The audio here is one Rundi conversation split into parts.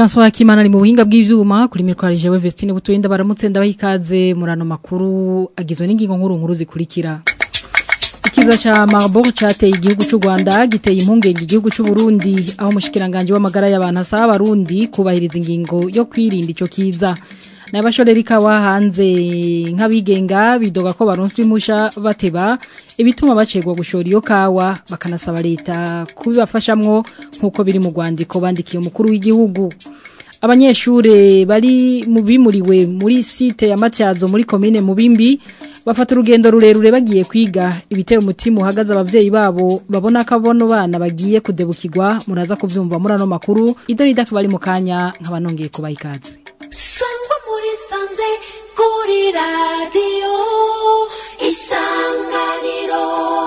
François Hakimana ari mu buhinga bw'ivyuma kuri mikoro jewe Vestine Butoyenda baramutse ndabahikaze murano makuru agizwe n'ingingo nkuru nkuru zikurikira Ikiza cha Marburg cateye igihugu cy'u Rwanda giteye impungenge igihugu cy'u Burundi aho mushikiranganje w'amagara y'abantu asaba abarundi kubahiriza ingingo yo kwirinda ico kiza Nabashoreri kawa hanze nk'abigenga bidoga ko baronswe musha bateba ibituma bacegwa gushora iyo kawa bakanasaba leta kubibafashamwo nkuko biri mu Rwandiko bandikiye umukuru w'igihugu abanyeshure bari mu bimuriwe muri site ya Matyazo muri commune Mubimbi bafata urugendo rurerure bagiye kwiga ibiteye umutima uhagaze abavyeyi babo babona ko abono bana bagiye kudebukirwa muraza kuvyumva muri ano makuru idorida bari mu kanya nkabanongeye kubaha ikaze sangwa muri sanze kuri radiyo isanganiro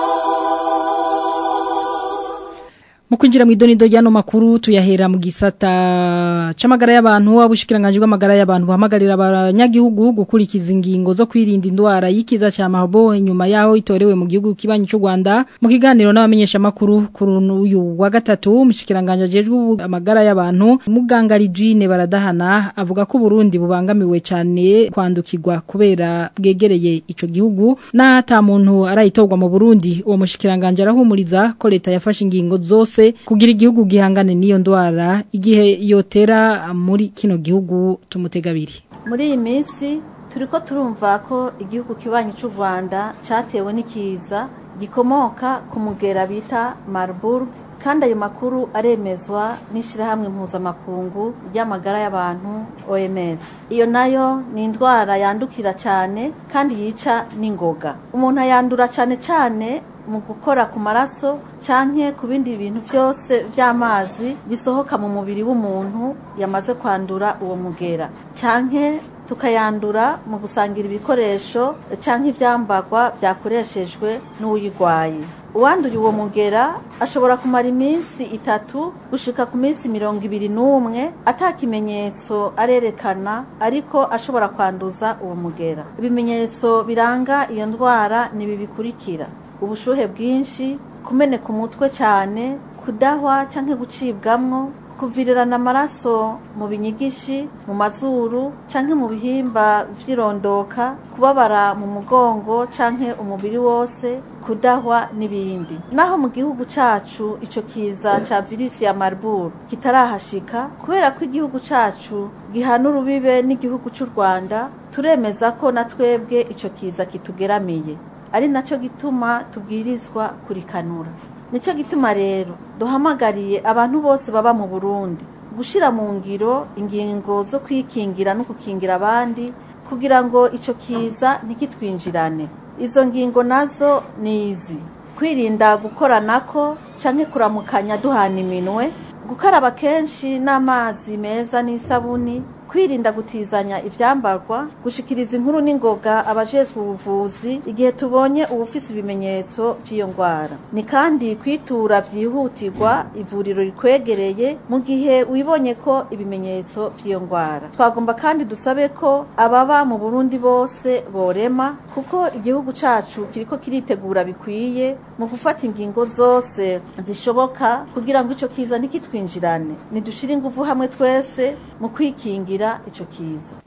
mu kwinjira mu idonido ry'ano makuru tuyahera mu gisata c'amagara y'abantu abushikiranganje bw'amagara y'abantu bahamagarira abanyagihugu gukurikiza ingingo zo kwirinda indwara y'ikiza ca Marburg inyuma yaho itorewe mu gihugu kibanyi cy'u Rwanda mu kiganiro n'abamenyesha makuru kuri uyu wa gatatu umushikiranganje ajejwe amagara y'abantu muganga Ridwine baradahana avuga ko Burundi bubangamiwe cyane kwandukirwa kubera bwegereye ico gihugu na ata muntu arayitorwa mu Burundi uwo mushikiranganje arahumuriza ko leta yafashe ingingo zose kugira igihugu gihangane n'iyo ndwara igihe yotera muri kino gihugu tumutegabiri muri iyi minsi turi ko turumva ko igihugu kibanyi cy'u rwanda cyatewe n'ikiza gikomoka ku mugera bita marburg kandi ayo makuru aremezwa n'ishyirahamwe mpuzamakungu ry'amagara y'abantu oms iyo nayo ni indwara yandukira cyane kandi yica n'ingoga umuntu ayandura cyane cyane mu gukora ku maraso canke ku bindi bintu byose by'amazi bisohoka mu mubiri w'umuntu yamaze kwandura uwo mugera canke tukayandura mu gusangira ibikoresho canke ivyambagwa byakoreshejwe n'uyigwaye uwanduye uwo mugera ashobora kumara iminsi itatu gushika ku minsi mirongo ibiri n'umwe ata kimenyetso arerekana ariko ashobora kwanduza uwo mugera ibimenyetso biranga iyo ndwara ni ibi bikurikira ubushuhe bwinshi kumeneka umutwe cyane kudahwa cyangwa gucibwamwo kuvirirana amaraso mu binyigishi mu mazuru cyangwa mu bihimba by'irondoka kubabara mu mugongo cyangwa umubiri wose kudahwa n'ibindi naho mu gihugu cyacu icyo kiza cya virusi ya marburg kitarahashika kubera ko igihugu cyacu gihana urubibe n'igihugu cy'u rwanda turemeza ko na twebwe icyo kiza kitugeramiye ari nacyo gituma tubwirizwa kurikanura nicyo gituma rero duhamagariye abantu bose baba mu burundi gushyira mu ngiro ingingo zo kwikingira no gukingira abandi kugira ngo icyo kiza ntikitwinjirane izo ngingo nazo ni izi kwirinda gukoranako cyangwa kuramukanya duhana iminwe gukaraba kenshi n'amazi meza n'isabuni kwirinda gutizanya ibyambarwa gushikiriza inkuru n'ingoga abajejwe ubuvuzi igihe tubonye ubufise ibimenyetso by'iyo ndwara ni kandi kwitura byihutirwa ivuriro rikwegereye mu gihe wibonye ko ibimenyetso by'iyo ndwara twagomba kandi dusabe ko ababa mu burundi bose borema kuko igihugu cacu kiriko kiritegura bikwiye mu gufata ingingo zose zishoboka kugira ngo ico kiza ntikitwinjirane nidushire ingufu hamwe twese mu kwikingira ico kiza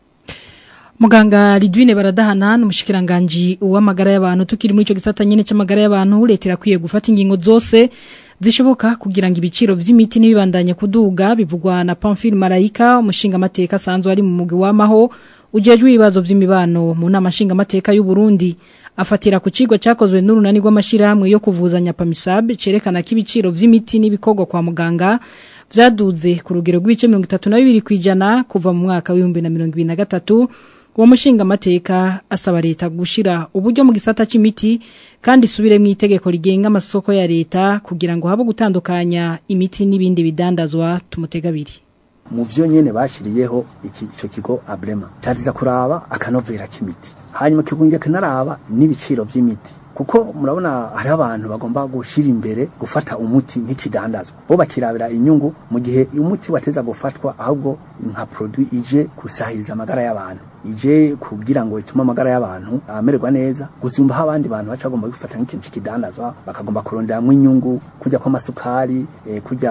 Muganga Ridwine baradahana n'umushikiranganje uw'amagara y'abantu tukiri muri ico gisata nyene c'amagara y'abantu leta irakwiye gufata ingingo zose zishoboka kugira ngo ibiciro vy'imiti nibibandanye kuduga bivugwa na Pamphile Marayika umushinga amateka asanzwe ari mu mugwi w'amaho ujejwe ibibazo vy'imibano mu nama nshinga amateka y'u Burundi afatira ku kigo cyakozwe n'urunani rw'amashirahamwe yo kuvuzanya PAMISAB cerekana ko ibiciro vy'imiti n'ibikorwa kwa muganga vyaduze ku rugero rw'ibice 32 kwijana kuva mu mwaka wa 2023 uwo mushinga amateka asaba leta gushira uburyo mu gisata c'imiti kandi subire mu itegeko rigenga amasoko ya leta kugira ngo habe gutandukanya imiti n'ibindi bidandazwa tumutegabiri mu byo nyene bashiriyeho iki ico kigo abrema cyariza kuraba akanovera k'imiti hanyuma kigunge kanaraba n'ibiciro by'imiti kuko murabona hari abantu bagomba gushira imbere gufata umuti nk'ikidandazwa bo bakirabira inyungu mu gihe umuti wateza gufatwa ahubwo nka produit ije kusahiriza amagara y'abantu ije kugira ngo itume amagara y'abantu amererwa neza gusumba aho abandi bantu baca bagomba gufata nk'ikintu cy'ikidandazwa bakagomba kuronderamwo inyungu kujya kw'amasukari eh, kujya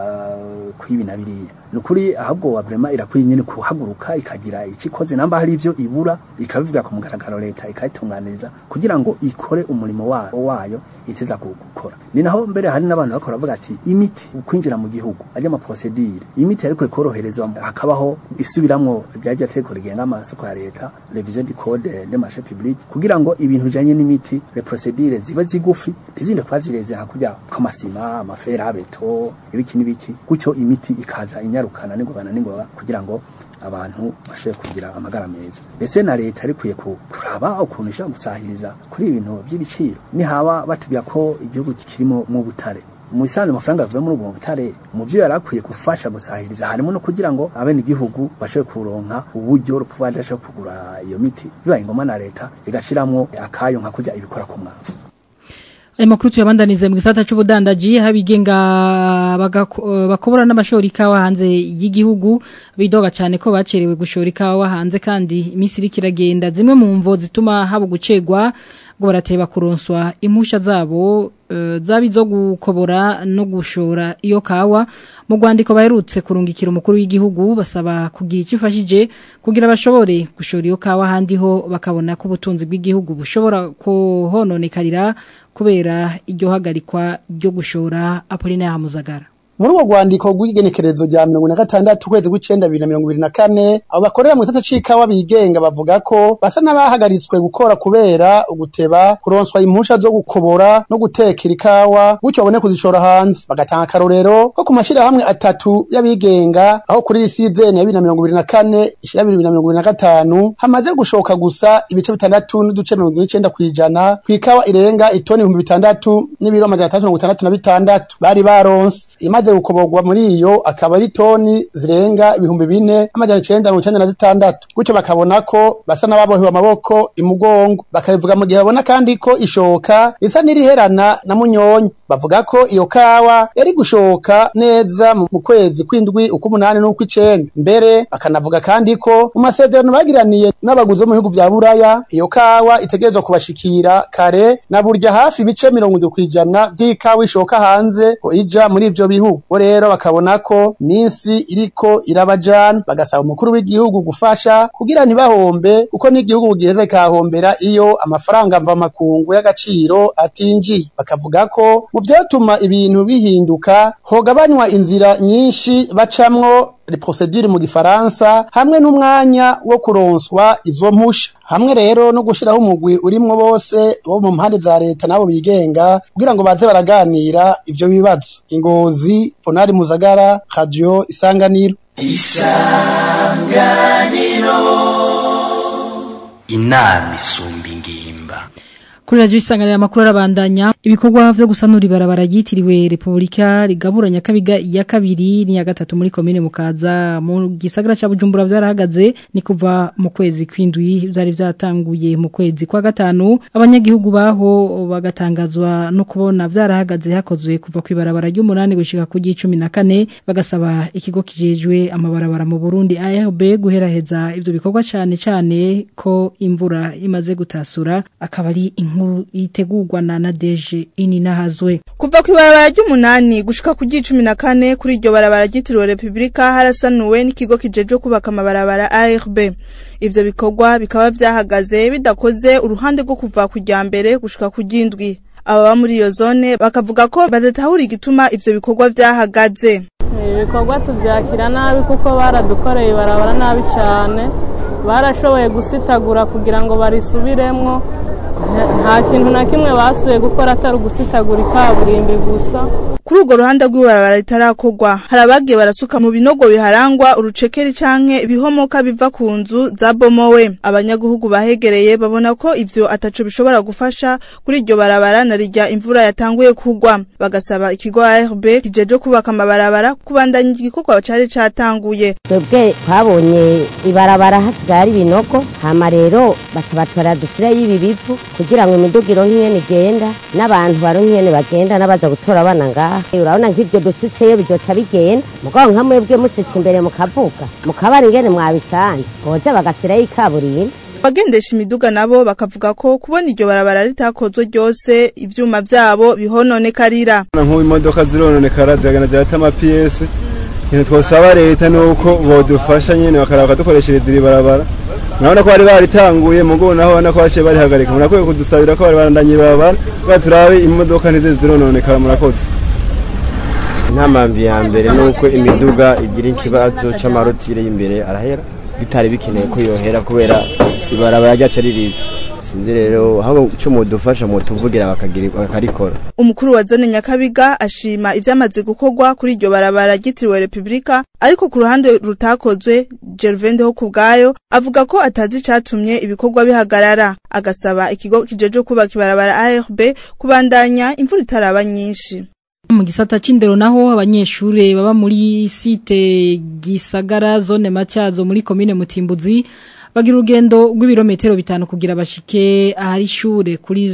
kwibi na biriya ni ukuri ahubwo wa brema irakwiye nyine kuhaguruka ikagira ikikoze namba hari ibyo ibura ikabivuga ku mugaragaro leta ikayitunganiriza kugira ngo ikore umurimo wa- wayo iteza gu- gukora ni naho mbere hari n'abantu bakora bavuga ati imiti ukwinjira mu gihugu ajya ama procedure imiti ariko ikoroherezwa hakabaho isubiramwo ryaje ateko rigenga amasoko ya leta revision du code de marché public kugira ngo ibintu bijanye n'imiti les procedures ziba zigufi ntizinde kuba zireze hakurya kw'amasima amafera abeto ibiki n'ibiki gutyo imiti ikaza inyarukana n'ingogana n'ingoga kugira ngo abantu bashobore kugira amagara meza mbese na leta arikwiye ku- kuraba ukuntu ishobora gusahiriza kuri ibintu by'ibiciro nihaba batubwira ko igihugu kirimo mu butare mu bisanzwe amafaranga avuye muri ubwo butare mu byo yari akwiye gufasha gusahiriza harimo no kugira ngo abene igihugu bashobore kuronka uburyo rukuba badashobora kugura iyo miti bibaye ngombwa na leta igashiramwo akayo nka kujya ibikora ku mwavu Ayo makuru tuyabandanize mu gisata c'ubudandaji habigenga bagako- bakobora n'abashora ikawa hanze y'igihugu bidoga cyane ko bacerewe gushora ikawa hanze kandi iminsi iriko iragenda zimwe mu mvo zituma haba gucegwa ngo barateba kuronswa impusha zabo eh, zaba izo gukobora no gushora iyo kawa mu rwandiko baherutse kurungikira umukuru w'igihugu basaba kugira icyo ifashije kugira bashobore gushora iyo kawa ahandi ho bakabona ko ubutunzi bw'igihugu bushobora kuhononekarira kubera iryo hagarikwa ryo gushora Apollinaire Muzagara muri urwo rwandiko rw'igenekerezo rya mirongo ine na gatandatu ukwezi kw'icenda bibiri na mirongo ibiri na kane abo bakorera mu gisata c'ikawa bigenga bavuga ko basa n'abahagaritswe gukora kubera uguteba kuronswa impusha zo gukobora no gutekera ikawa gutyo babone kuzishora hanze bagatanga akarorero ko ku mashirahamwe atatu y'abigenga aho kuri isizeni ya bibiri na mirongo ibiri na kane ishira bibiri na mirongo ibiri na gatanu hamaze gushoka gusa ibice bitandatu n'uduce mirongo ine n'icenda kw'ijana kw'ikawa irenga itoni ibihumbi bitandatu n'ibiro amajana atandatu mirongo itandatu na bitandatu bari baronse imaze gukoborwa muri iyo akaba ari toni zirenga ibihumbi bine amajana icenda mirongo icenda na zitandatu gutyo bakabona ko basa n'ababohewe amaboko imugongo bakabivuga mu gihe babona kandi ko ishoka risa n'iriherana na munyonyi bavuga ko iyo kawa yari gushoka neza mu mu kwezi kw'indwi ukw'umunani n'ukw'icenda mbere bakanavuga kandi ko mu masezerano bagiraniye n'abaguzi bo mu bihugu vya buraya iyo kawa itegerezwa kubashikira kare na burya hafi ibice mirongo indwi kw'ijana vy'ikawa ishoka hanze ko ija muri ivyo bihugu bo rero bakabona ko minsi iriko irabajana bagasaba umukuru w'igihugu gufasha kugira ntibahombe kuko n'igihugu giheza kikahombera iyo amafaranga mva makungu y'agaciro atinjiye bakavuga ko mu vyotuma ibintu bihinduka hogabanywa inzira nyinshi bacamwo les procédures mu gifaransa hamwe n'umwanya wo kuronswa izo mpusha hamwe rero no gushiraho umugwi urimwo bose bo mu mpande za leta nabo bigenga kugira ngo baze baraganira ivyo bibazo ingozi ponari muzagara radio isanganiro inama isumba ingimba Kuri radio isanganira makuru arabandanya ibikorwa vyo gusanura ibarabara ryitiriwe Republika rigaburanya kabiga ya kabiri ni ya gatatu muri commune mukaza mu gisagara ca Bujumbura vyarahagaze ni kuva mu kwezi kwindwi vyari vyatanguye mu kwezi kwa gatanu abanyagihugu baho bagatangazwa no kubona vyarahagaze hakozwe kuva kwibarabara ry'umunani gushika ku gicumi na kane bagasaba ikigo kijejwe amabarabara mu Burundi ARB guheraheza ivyo bikorwa cane cane ko imvura imaze gutasura akaba ari inkuru yitegurwa na Nadeje ini nahazwe Kuva ku ibarabara ry'umunani gushika ku gicumi na kane kuri iryo barabara ryitiriwe Republika harasanuwe n'ikigo kijejwe kubaka amabarabara ARB. Ivyo bikorwa bikaba vyahagaze bidakoze uruhande rwo kuva ku rya mbere gushika ku ry'indwi. Ababa muri iyo zone bakavuga ko badatahura igituma ivyo bikorwa vyahagaze. ibikorwa tubyakira nabi kuko baradukoreye ibarabara nabi cyane barashoboye gusitagura kugira ngo barisubiremwo Nta- nta kintu na kimwe basuye gukora atari ugusitagura ikaburimbi gusa Kuri urwo ruhande rw'ibarabara ritarakorwa hari abagiye barasuka mu binogo biharangwa urucekeri canke ibihomoka biva ku nzu zabomowe abanyagihugu bahegereye babona ko ivyo ataco bishobora gufasha kuri iryo barabara na rirya imvura yatanguye kugwa bagasaba ikigo ARB kijeje kubaka amabarabara kubandanya igikorwa cari catanguye twebwe twabonye ibarabara hasigaye ari ibinogo hama rero baca batwara dusireyo ibi bivu kugira ngo imiduga ironke ingene igenda n'abantu baronke ingene bagenda n'abaza gutora abana ngaha ngaha urabona nk'ibyo dusutseyo bizoca bigenda mugabo nka mwebwe musutse imbere mukavuga mukabara ingene mwabisanze boza bagasirayo ikaburimbo Abagendesha imiduga nabo bakavuga ko kubona iryo barabara ritakozwe ryose ivyuma vyabo bihononekarira. nk'ubu imodoka zirononekara ziragenda zirata amapiyese ikintu twosaba leta ni uko bodufasha nyene bakaraba bakadukoreshereza iri barabara murabona ko bari baritanguye mugo naho ubona ko baciye barihagarika murakwiye kudusabira ko bari barandanye barabara kugira turabe imodoka ntizize zirononekara murakoze intamamvi ya mbere ni uko imiduga igira ikibazo c'amarotire y'imbere arahera bitari bikeneye ko yohera kubera ibarabara ryacu ari ribi sinzi rero aho ico mudufasha mutuvugira bakagira bakarikora Umukuru wa zone Nyakabiga ashima ivyamaze gukorwa kuri iryo barabara ryitiriwe Republika ariko ku ruhande rutakozwe Gervende ho kubgayo avuga ko atazi icatumye ibikorwa bihagarara agasaba ikigo kijeje kubaka ibarabara ARB kubandanya imvura itaraba nyinshi. mu gisata c'indero naho abanyeshure baba muri site gisagara zone matyazo muri komine mutimbuzi bagira urugendo rw'ibirometero bitanu kugira bashike ahari ishure kuri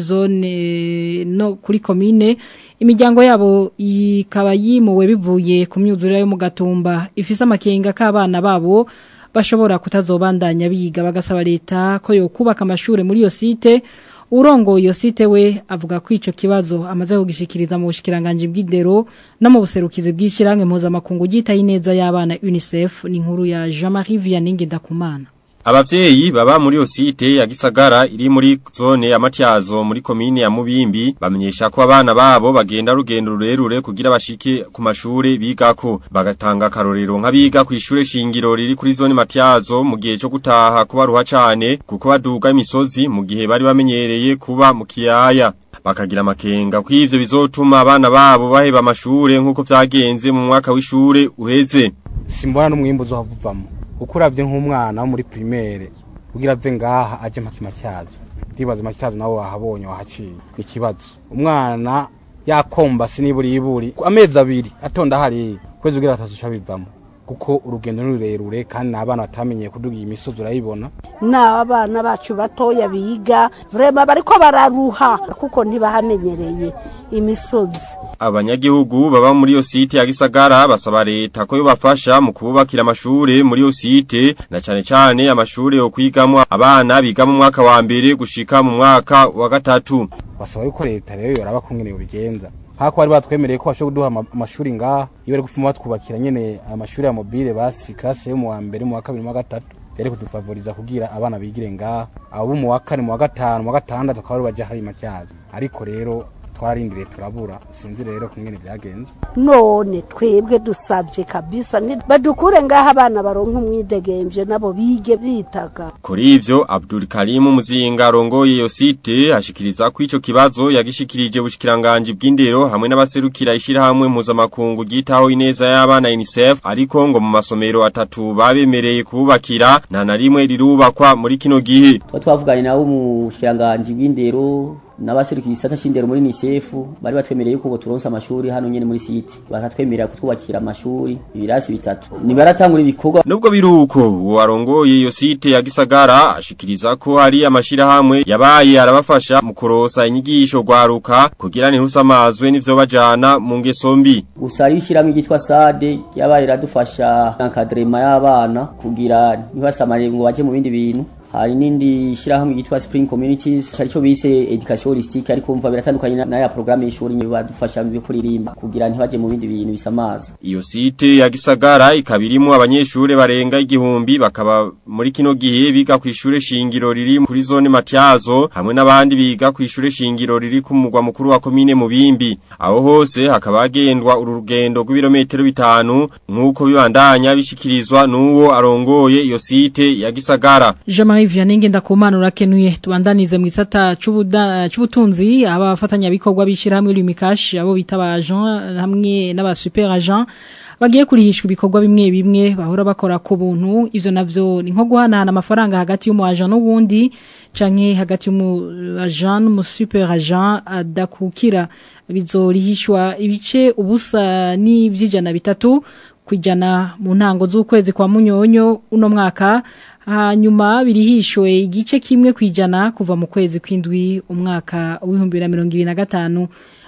zone no kuri komine imiryango yabo ikaba yimuwe bivuye ku myuzurire yo mu gatumba ifise amakenga k'abana babo bashobora kutazobandanya biga bagasaba leta ko yokubaka amashure muri iyo site urongo iyo site we avuga ko ico kibazo amaze kugishikiriza mu bushikiranganje bw'indero no mu buserukizi bw'ishirange mpuzamakungu gitaye neza y'abana UNICEF ni inkuru ya Jean-Marie Vianney Ndakumana Abavyeyi baba muri osite ya Gisagara iri muri zone ya Matyazo muri komine ya Mubimbi bamenyesha ko abana babo bagenda rugendo rurerure kugira bashike ku mashure bigako bagatanga karorero nk'abiga ku ishure shingiro riri kuri zone Matyazo mu gihe cyo gutaha kuba ruha cane kuko baduga imisozi mu gihe bari bamenyereye kuba mu kiyaya bakagira amakenga ko ivyo bizotuma abana babo baheba amashure nk'uko vyagenze mu mwaka w'ishure uheze simbona n'umwimbu uzohavuvamo kuko uravye nk'umwana wo muri primaire kugira ave ngaha aje mpaka matyazo ndibaza matyazo nawe wahabonye wahaciye ni ikibazo umwana yakomba siniburi iburi amezi abiri atonda hari kwezi ugira atazuca bivamo kuko urugendo ni rurerure kandi n'abana batamenyeye kuduga iyi misozi urayibona n'abana bacu batoya biga vrema bariko bararuha kuko ntibahamenyereye imisozi Abanyagihugu baba muri yo site ya Gisagara basaba leta ko yobafasha mu kububakira amashure muri yo site na cane cane amashure yo kwigamo abana biga mu mwaka wa mbere gushika mu mwaka wa gatatu basaba yuko leta rero yoraba kungene bigenza hako bari batwemereye ko bashobora kuduha ama- amashuri ngaha iyo bari gufuma batwubakira nyene amashuri ya mobile basi classe yo mu wa mbere mu wa kabiri mu wa gatatu yari kudufavoriza kugira abana bigire ngaha abo mu wa kane mu wa gatanu mu wa gatandatu akaba ari baje hari matyazo ariko rero twararindiriye turabura sinzi rero kungene vyagenze none twebwe dusabye kabisa ni- badukure ngaho abana baronka umwidegemvye nabo bige bitaga Kuri ivyo Abdul Karim Muzinga arongoye iyo site ashikiriza ko ico kibazo yagishikirije bushikiranganje bw'indero hamwe n'abaserukira ishirahamwe mpuzamakungu gitaho ineza y'abana UNICEF ariko ngo mu masomero atatu babemereye kububakira nta na rimwe rirubakwa muri kino gihe tuba twavuganye nabo mu shiranganji bw'indero n'abaserukiye igisata c'indero muri UNICEF bari batwemereye yuko ngo turonse amashuri hano nyene muri site bakatwemerera kutwubakira amashuri ibirasi bitatu nibaratangura ibikorwa Nubwo biruko uwo arongoye iyo site ya Gisagara ashikiriza ko hari amashirahamwe yabaye arabafasha mu kurosa inyigisho gwaruka kugira ntirusamazwe n'ivyo bajana mu ngeso mbi gusa hariho ishyirahamwe ryitwa sade ryabaye riradufasha akadrema y'abana kugira ntibasamare ngo baje mu bindi bintu hari n'indi shyirahamwe ryitwa spring communities cari cyo bise education holistique ariko umva biratandukanye na- n'aya programme y'ishuri badufasha mu byo kuririmba kugira ntibaje mu bindi bintu bisamaza Iyo site ya Gisagara ikabirimo abanyeshure barenga igihumbi bakaba muri kino gihe biga ku ishure shingiro riri kuri zone Matyazo hamwe n'abandi biga ku ishure shingiro riri ku mugwa mukuru wa komine Mubimbi aho hose hakaba hagendwa uru rugendo rw'ibirometero bitanu nk'uko bibandanya bishikirizwa n'uwo arongoye iyo site ya Gisagara Jean-Marie Vianney Ndakumana urakenuye tubandanize mu gisata c'ubuda- c'ubutunzi abafatanya bikorwa bishirahamwe Lumikash abo bita ba agent hamwe n'aba super agent bagiye kurihishwa ibikorwa bimwe bimwe bahora bakora ku buntu ivyo navyo ni nko guhanahana amafaranga hagati y'umu agent n'uwundi canke hagati y'umu agent n'umu super agent adakukira bizorihishwa ibice ubusa n'ivyijana bitatu kwijana mu ntango z'ukwezi kwa munyonyo uno mwaka hanyuma birihishwe igice kimwe kwijana kuva mu kwezi kw'indwi umwaka w'ibihumbi bibiri na mirongo ibiri na gatanu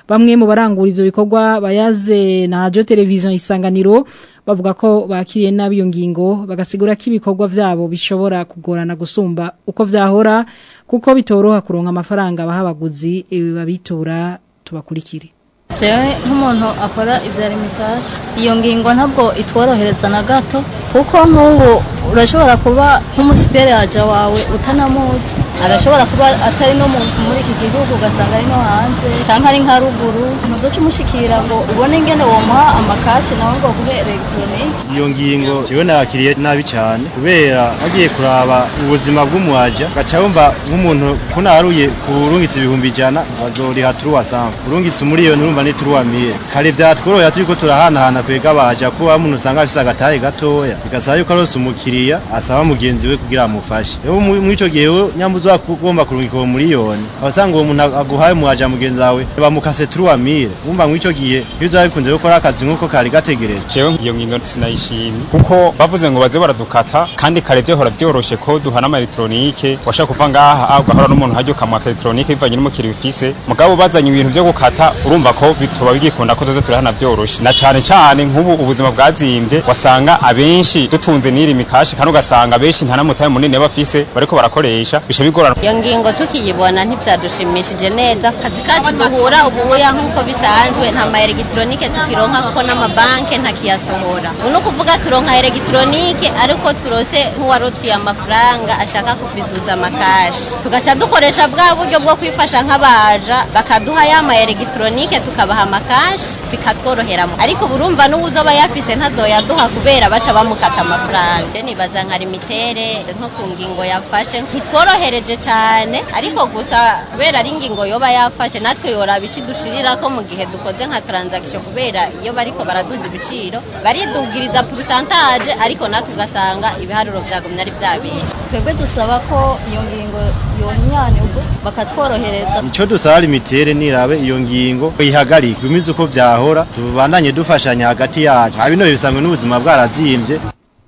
bamwe mu barangura ivyo bikorwa bayaze na radio television isanganiro bavuga ko bakiriye nabi iyo ngingo bagasigura ko ibikorwa vyabo bishobora kugorana gusumba uko vyahora kuko bitoroha kuronka amafaranga baha abaguzi babitura tubakurikire jewe nk'umuntu akora ibyara imikasha iyo ngingo ntabwo itworohereza na gato kuko nk'ubu urashobora kuba nk'umusiperi yaje wawe utanamuzi agashobora kuba atari no muri iki gihugu ugasanga ari no hanze cyangwa ari nka ruguru ntuduce umushikira ngo ubone ingene womuha amakashi nawe ngo guhe elegitoronike iyo ngingo jewe nakiriye nabi cyane kubera agiye kuraba ubuzima bw'umuwaja gaca wumva nk'umuntu kunaruye kurungitse ibihumbi ijana bazoriha turuwa samba urungitse umuriyoni urumva ni turuwa mire kare vyatworohera turiko turahanahana kwega baja ko umuntu usanga afise agatahe gatoya bigasaba yuko arose umukiriya asaba mugenzi we kugira amufashe rero muri ico gihe we nyambuzo ugomba kurungika uwo muriyoni abasanga uwo muntu aguhaye umuwaja mugenzi wawe bamukase turuwa mire wumva muri ico gihe iyo uzaba bikunze gukora akazi nk'uko kari gategereje jewe iyo ngingo sinayishimye kuko bavuze ngo baze baradukata kandi kare vyohora vyoroshe ko duhana ama elektronike washaka kuva ngaha ugahora n'umuntu hajya ukamwaka elektronike bivanye n'umukiriya ufise mugabo bazanye ibintu vyo gukata urumva ko bitoba bigikunda ko tuze turahana vyoroshe na cane cane nk'ubu ubuzima bwazimbye wasanga abenshi dutunze n'iri mikashi kandi ugasanga abenshi nta namutaye munini bafise bariko barakoresha bisha bigorana iyo ngingo tukiyibona ntibyadushimishije neza akazi kacu duhura ubuya nk'uko bisanzwe nta ma elegitoronike tukironka kuko n'amabanke ntakiyasohora ubu ni ukuvuga turonka elegitoronike ariko turose nk'uwarotiye amafaranga ashaka kuviduza amakashi tugaca dukoresha bwa buryo bwo kwifasha nk'abaja bakaduha ya ma elegitoronike tukabaha amakashi bikatworoheramo ariko burumva n'ubuzoba yafise ntazoyaduha kubera baca bamukata amafaranga je nibaza nka limitere nko ku ngingo yafashe ntitworohereje cyane ariko gusa kubera ari ingingo yoba yafashe natwe yoraba ikidushirira ko mu gihe dukoze nka transaction kubera iyo bariko baraduza ibiciro baridugiriza pourcentage ariko natwe ugasanga ibiharuro vyagumye ari vya bintu twebwe dusaba ko iyo ngingo yonyanyurwa bakatworohereza ico dusaba limitere nirabe iyo ngingo ihagarike gumiza uko vyahora tubandanye dufashanya hagati yacu abino bisanzwe n'ubuzima bwarazimvye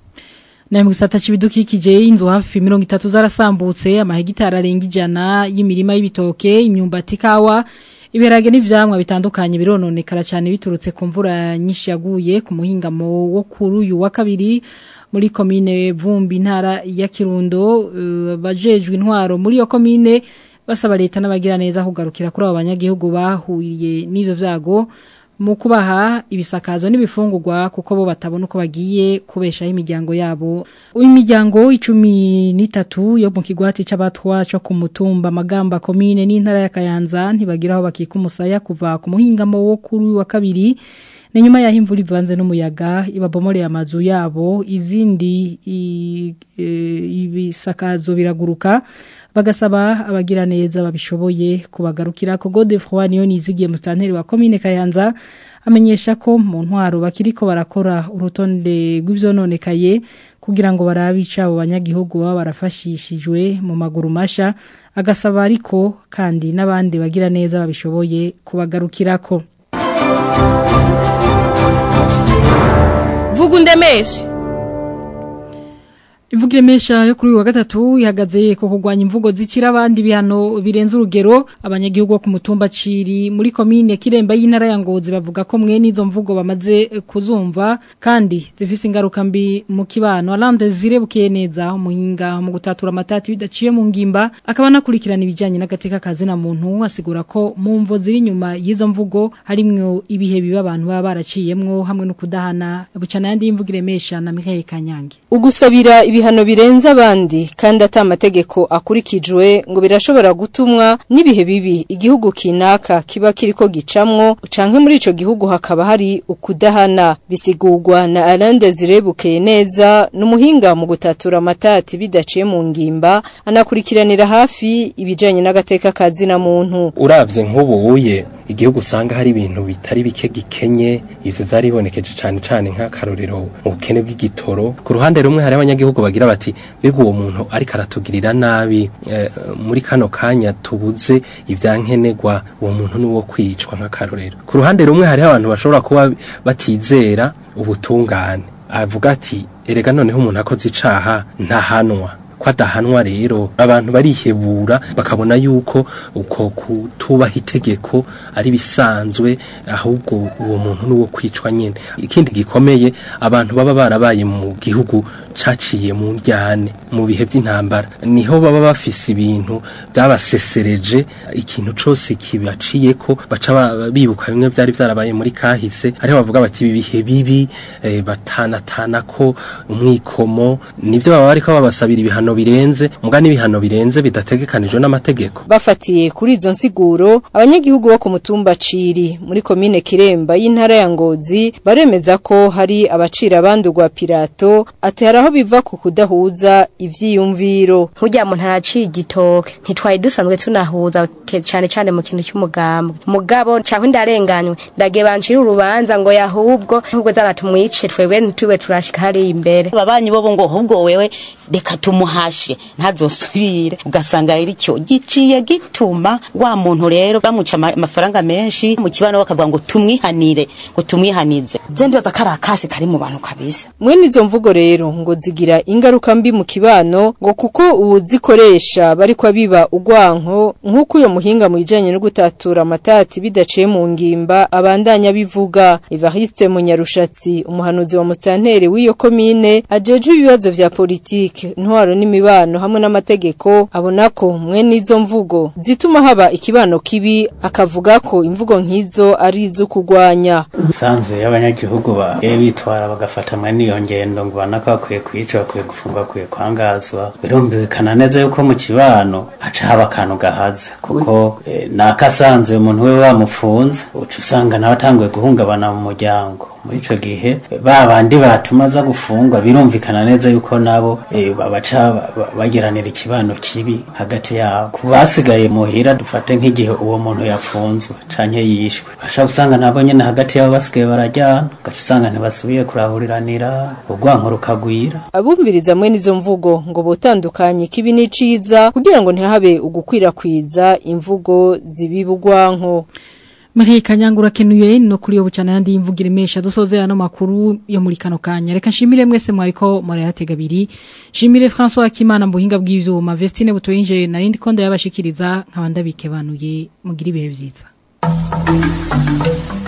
Na mwisata chibidukikije inzu hafi mirongo itatu zarasambutse amahegitari arenga ijana y'imirima y'ibitoke imyumbati kawa ibiharage n'ivyamwa bitandukanye birononekara cyane biturutse ku mvura nyinshi yaguye ku muhingamo wo kuri uyu wa kabiri muri komine Vumbi ntara ya Kirundo uh, bajejwe intwaro muri yo komine basaba leta n'abagira neza kugarukira kuri abo banyagihugu bahuriye n'ivyo vyago mu kubaha ibisakazo n'ibifungurwa kuko bo batabona uko bagiye kubeshaho imiryango yabo imiryango icumi n'itatu yo mu kigwati c'abatwa cyo ku mutumba magamba komine n'intara ya Kayanza ntibagira aho bakika umusaya kuva ku muhingamo wo kuri wa kabiri ni nyuma yaho imvura ivanze n'umuyaga ibabomoreye amazu yabo izindi ibisakazo biraguruka bagasaba abagira neza babishoboye kubagarukira ko Godefroid niyo nizigiye mustanteri wa commune Kayanza amenyesha ko mu ntwaro bakiriko barakora urutonde rw'ivyononekaye kugira ngo barabica abo banyagihugu baba barafashishijwe mu maguru masha agasaba ariko kandi n'abandi bagira neza babishoboye kubagarukirako vuga undemeshe Imvugo iremesha yo kuri uyu wa gatatu ihagaze ko kurwanya imvugo zicira abandi bihano birenze urugero abanyagihugu ku mutumba ciri muri komine Kiremba y'intara ya Ngozi bavuga ko mwe nizo mvugo bamaze kuzumva kandi zifise ingaruka mbi mu kibano Alande zirebukiye neza umuhinga mu gutatura amatati bidaciye mu ngimba akaba nakurikirana ibijanye n'agateka kazi na muntu asigura ko mu mvo ziri nyuma y'izo mvugo harimwo ibihe biba abantu baba baraciyemwo hamwe no kudahana bucana yandi imvugo iremesha na Michael Kanyange ugusabira ibihano birenze abandi kandi ata amategeko akurikijwe ngo birashobora gutumwa n'ibihe bibi igihugu kinaka kiba kiriko gicamwo canke muri ico gihugu hakaba hari ukudahana bisigurwa na Alain Desire neza n'umuhinga mu gutatura amatati bidaciye mu ngimba anakurikiranira hafi ibijanye n'agateka kazi na muntu uravye nk'ubuye igihugu usanga hari ibintu bitari bike gikenye ivyo zaribonekeje cane cane nk'akarorero mu bukene bw'igitoro ku ruhande rumwe hari abanyagihugu bagira bati mbega uwo muntu ariko aratugirira nabi eh, muri kano kanya tubuze ivyankenerwa uwo muntu ni uwo kwicwa nk'akarorero ku ruhande rumwe hariho abantu bashobora kuba batizera ubutungane avuga ati erega noneho umuntu akoze icaha ntahanwa ko adahanwa rero abantu barihebura bakabona yuko uko kutubaha itegeko ari bisanzwe ahubwo uwo muntu nuwo kwicwa nyene ikindi gikomeye abantu baba barabaye mu gihugu caciye mu njyane mu bihe by'intambara niho baba bafise ibintu byabasesereje ikintu cose kibaciye ko baca ba- bibuka bimwe vyari vyarabaye muri kahise ariho bavuga bati ibi bihe bibi eh, batanatana ko umwikomo nivyo baba bariko babasabira ibihano birenze muga n'ibihano birenze bidategekanijwe n'amategeko Bafatiye kuri izo nsiguro abanyagihugu bo ku mutumba Ciri muri komine Kiremba y'intara ya Ngozi baremeza ko hari abacira bandurwa pirato ati haraho biva ku kudahuza ivyiyumviro Hujya muntu araciye igitoke ntitwari dusanzwe tunahuza ke- cane cane mu kintu cy'umugambwe mugabo cyangwa ndarenganywe ndagiye bancira urubanza ngo yahubwo ahubwo zana tumwice twebwe ntitwiwe turashika hari imbere ababanyi bobo ngo ahubwo wewe reka tumuhashe ntazosubire ugasanga rero icyo giciye gituma wa muntu rero bamuca ama- amafaranga menshi mu kibano bakavuga ngo tumwihanire ngo tumwihanize ze ndibaza ko ari akasi kari mu bantu kabisa Mwene izo mvugo rero ngo zigira ingaruka mbi mu kibano ngo kuko uwuzikoresha bari kwa biba ugwanko nk'uko uyo muhinga mu bijanye no gutatura amatati bidaciye mu ngimba abandanya bivuga Evariste Munyarushatsi umuhanuzi wa mustanteri w'iyo komine ajeje ibibazo vya politike ntwaro n'imibano hamwe n'amategeko abona ko mwene izo mvugo zituma haba ikibano kibi akavuga ko imvugo nk'izo ari izo kugwanya ubusanzwe y'abanyagihugu bagiye bitwara bagafatamwa n'iyo ngendo ngo banaka bakwiye kwica bakwiye gufungwa bakwiye kwangazwa birumvikana neza yuko mu kibano haca haba akantu gahaze kuko eh, nakasanze umuntu we bamufunze uca usanga nawe atanguye guhungabana mu muryango muri ico gihe ba bandi batuma aza gufungwa birumvikana neza yuko nabo eh, babaca ba- ba- bagiranira ikibano kibi hagati yabo ku basigaye muhira dufate nk'igihe uwo muntu yafunzwe canke yishwe basha usanga nabo nyene hagati yabo basigaye barajyana ugaca usanga ntibasubiye kurahuriranira urwanko rukagwira abumviriza mwene izo mvugo ngo botandukanye kibi n'iciza kugira ngo ntihabe ugukwirakwiza imvugo zibibugwanko Marie Kanyangura kenuye no kuri yo bucana yandi imvugira imesha dusoze ano makuru yo muri kano kanya reka nshimire mwese mwariko murayatega abiri nshimire François Akimana mu buhinga bw'ivyuma Vestine butoyinje narindi kondo yabashikiriza nkabanda bikebanuye mugira ibihe vyiza